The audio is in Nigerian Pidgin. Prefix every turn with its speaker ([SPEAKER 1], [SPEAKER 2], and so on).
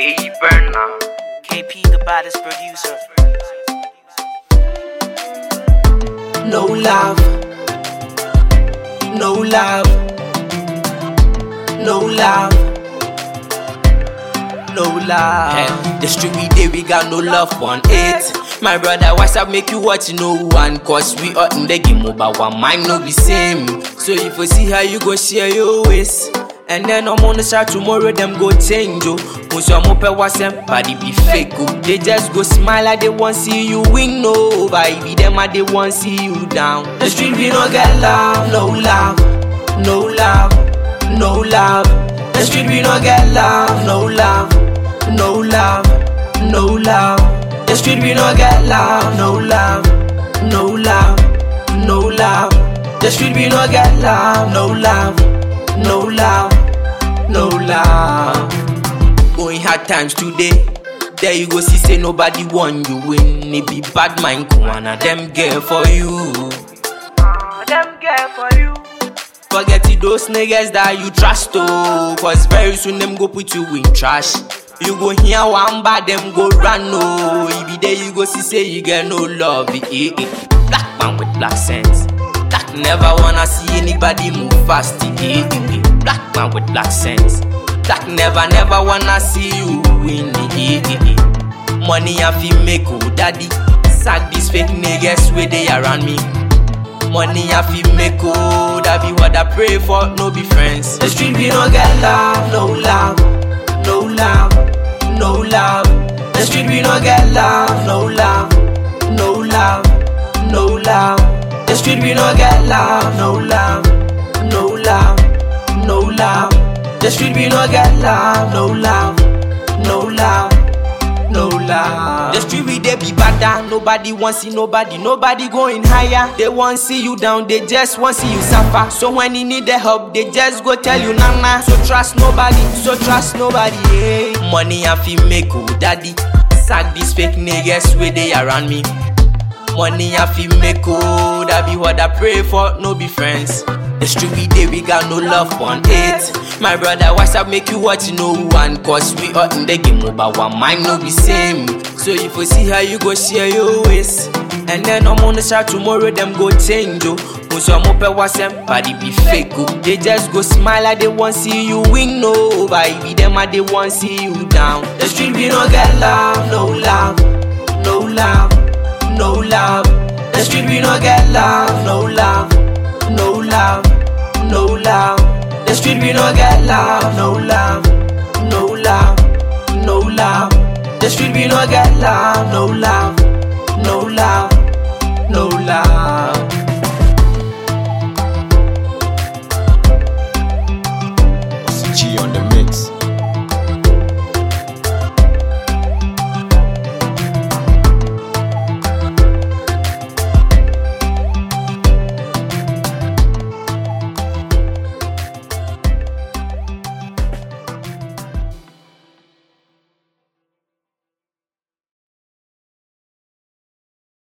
[SPEAKER 1] Hey, Burner.
[SPEAKER 2] KP, the baddest producer.
[SPEAKER 3] No love, no love, no love, no love.
[SPEAKER 4] Eh, the street we dey, we got no love on it. My brother, what's up? Make you watch no one, cause we are in the game over one mind, no be same. So if you see how you go share your ways. And then I'm on the side tomorrow, them go change you. Most of them pay what's them, body be fake. oh. They just go smile like they want see you win, no. Baby, them and they want see you down.
[SPEAKER 3] The street we no get love, no love, no love, no love. The street we no get love, no love, no love, no love. The street we no get love, no love, no love, no love. The street we no get love, no love, no love, no love.
[SPEAKER 4] Going hard times today. There you go see say nobody want you win. It be bad mind Kuana, them girl for you.
[SPEAKER 2] Them girl for you.
[SPEAKER 4] Forget it, those niggas that you trust oh Cause very soon them go put you in trash You go hear one bad them go run oh If be there you go see say you get no love eh, eh, eh. Black man with black sense Black never wanna see anybody move fast eh, eh, eh, eh. Black man with black sense Black never never wanna see you win eh, eh, eh, eh. Money I feel make oh daddy Sack these fake niggas where they around me Money I feel make oh, that be what I pray for, no be friends.
[SPEAKER 3] The street we no get love, no love, no love, no love. The street we no get love, no love, no love, no love. The street we no get love, no love, no love, no love. The street we no get love, no love, no love, no love.
[SPEAKER 4] The street we they be badder, nobody want see nobody, nobody going higher. They want see you down, they just want see you suffer. So when you need the help, they just go tell you nana. So trust nobody, so trust nobody. Hey. Money I feel make oh daddy, sack these fake niggas where they around me. Money I feel make oh, that be what I pray for, no be friends. The street we dey, we got no love on it. My brother, what's up? Make you watch no one, cause we are in the game over one mind, no be same. So if you see how you go share your ways, and then I'm on the side tomorrow, them go change you. Most of them pay what's them, body be fake. oh. They just go smile like they want see you win, no. Baby, them and they want see you down.
[SPEAKER 3] The street we no get love, no love, no love, no love. The street we no get love, no love, no love, no love. The street we no get love, no love, no love, no love. The street we no get love, no love, no love.